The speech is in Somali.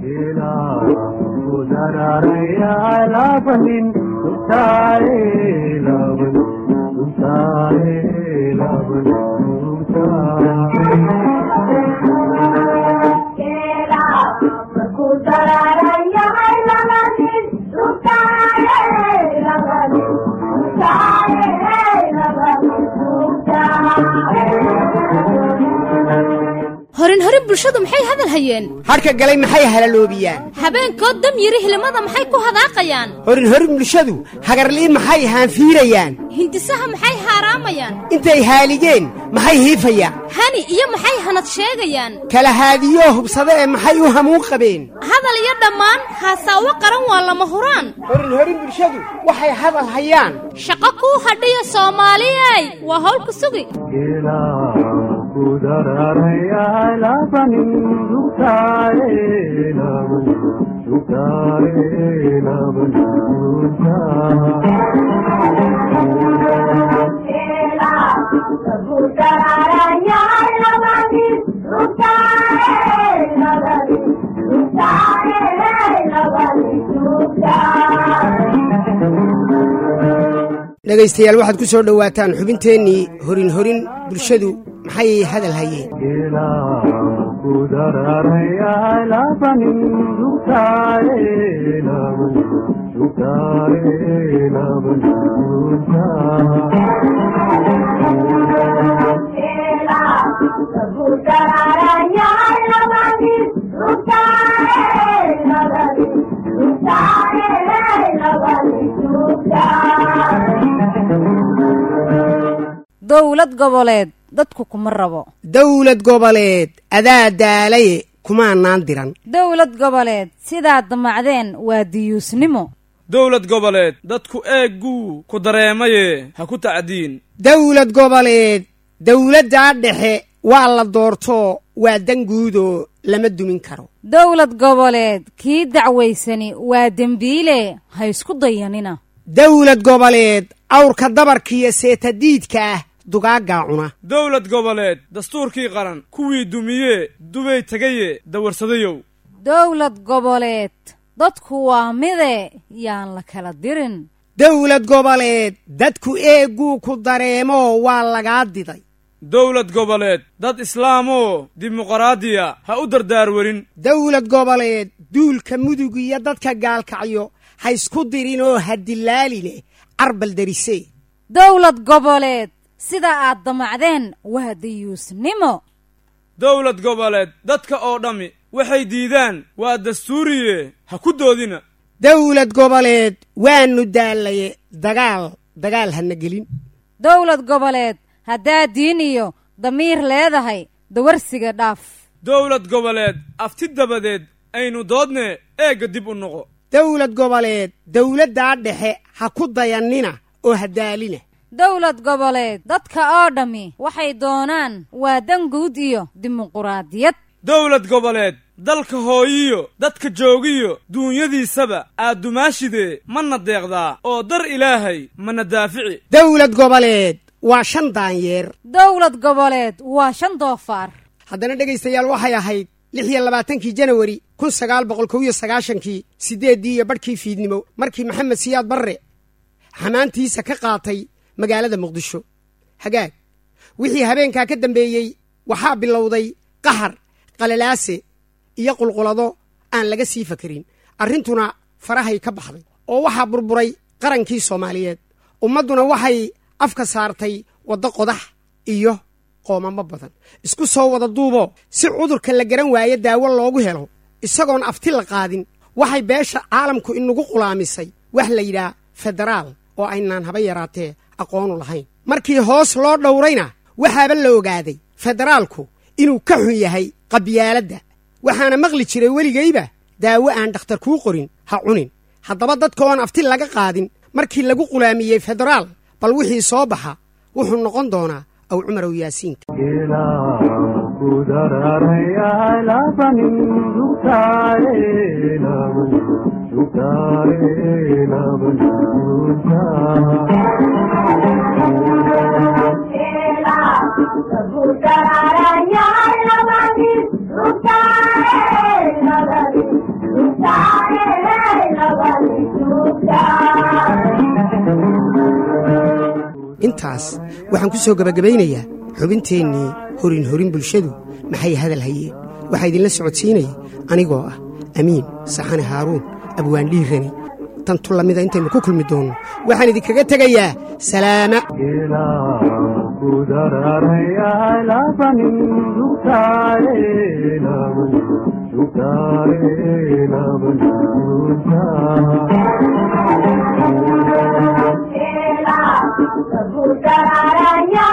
horin horin bulshadu maxay hadal hayeen hadhka galay maxay halaloobiyaan habeenkood dam yiri hilimada maxay ku hadaaqayaan horin horin bulshadu hagarlii maxay haanfiirayaan hindisaha maxay haaraamayaan intay haaligeen maxay hiifayaan hani iyo maxay hanad sheegayaan kala haadiyoo hubsada ee maxay u hamuun qabeen hadal iyo dhammaan haasaawo qaran waa lama huraan horin horin bulshadu waxay hadal hayaan shaqo kuu hadhiya soomaaliyey waa howlku sugi dhegaystayaal waxaad ku soo dhowaataan xubinteennii horin horin bulshadu maxay hadal hayeen dowlad goboleed dadku kuma rabo dawlad goboleed adaa daalaye kumaanaan diran dowlad goboleed sidaad damacdeen waa diyuusnimo dowlad goboleed dadku eegguu ku dareemaye ha ku tacdiin dawlad goboleed dawladdaa dhexe waa la doortoo waa danguudoo lama dumin karo dowlad goboleed kii dacwaysani waa dembiile ha isku dayanina dawlad goboleed awrka dabarkiiyo seetadiidka ah dugaaggaa cuna dowlad goboleed dastuurkii qaran kuwii dumiyee dubay tegaye dawarsadayow dowlad goboleed dadku waa mide yaan la kala dirin dawlad goboleed dadku eegguu ku dareemoo waa lagaa diday dowlad goboleed dad islaamoo dimuqraadiya ha u dardaarwarin dawlad goboleed duulka mudug iyo dadka gaalkacyo ha isku dirinoo ha dilaaline carbal darisee dowlad goboleed sida aad damacdeen waa diyuusnimo dowlad goboleed dadka oo dhammi waxay diidaan waa dastuuriye ha ku doodina dawlad goboleed waannu daallaye dagaal dagaal hana gelin dowlad goboleed haddaad diin iyo damiir leedahay dawarsiga dhaaf dowlad goboleed afti dabadeed aynu doodne eegga dib u noqo dawlad goboleed dawladdaa dhexe ha ku dayannina oo ha daalina dowlad goboleed dadka oo dhammi waxay doonaan waa danguud iyo dimuquraadiyad dowlad goboleed dalka hooyiyo dadka joogiyo duunyadiisaba aad dumaashidee mana deeqdaa oo dar ilaahay mana daafici dawlad goboleed waa shan daanyeer dowlad goboleed waa shan doofaar haddana dhegaystayaal waxay ahayd lix iyo labaatankii janawari kun sagaal boqol kow iyo sagaashankii siddeeddii iyo badhkii fiidnimo markii maxamed siyaad barre xamaantiisa ka qaatay magaalada muqdisho hagaag wixii habeenkaa ka dambeeyey waxaa bilowday qahar qalalaase iyo qulqulado aan laga sii fakarin arrintuna farahay ka baxday oo waxaa burburay qarankii soomaaliyeed ummadduna waxay afka saartay waddo qodax iyo qoomamo badan isku soo wada duubo si cudurka la garan waayo daawo loogu helo isagoon afti la qaadin waxay beesha caalamku inagu qulaamisay wax la yidhaah federaal oo aynaan haba yaraatee aqoonu lahayn markii hoos loo dhowrayna waxaaba la ogaaday federaalku inuu ka xun yahay qabyaaladda waxaana maqli jiray weligayba daawo aan dhakhtar kuu qorin ha cunin haddaba dadka oon afti laga qaadin markii lagu qulaamiyey federaal bal wixii soo baxa wuxuu noqon doonaa aw cumarow yaasiinka waxaan ku soo gebagabaynayaa xubinteennii horin horin bulshadu maxay hadal hayeen waxaa idinla socodsiinaya anigoo ah amiin saxane haaruun abwaandhiirani tantu lamida intaynu ku kulmi doonno waxaan idinkaga tegayaa salaama Sararanya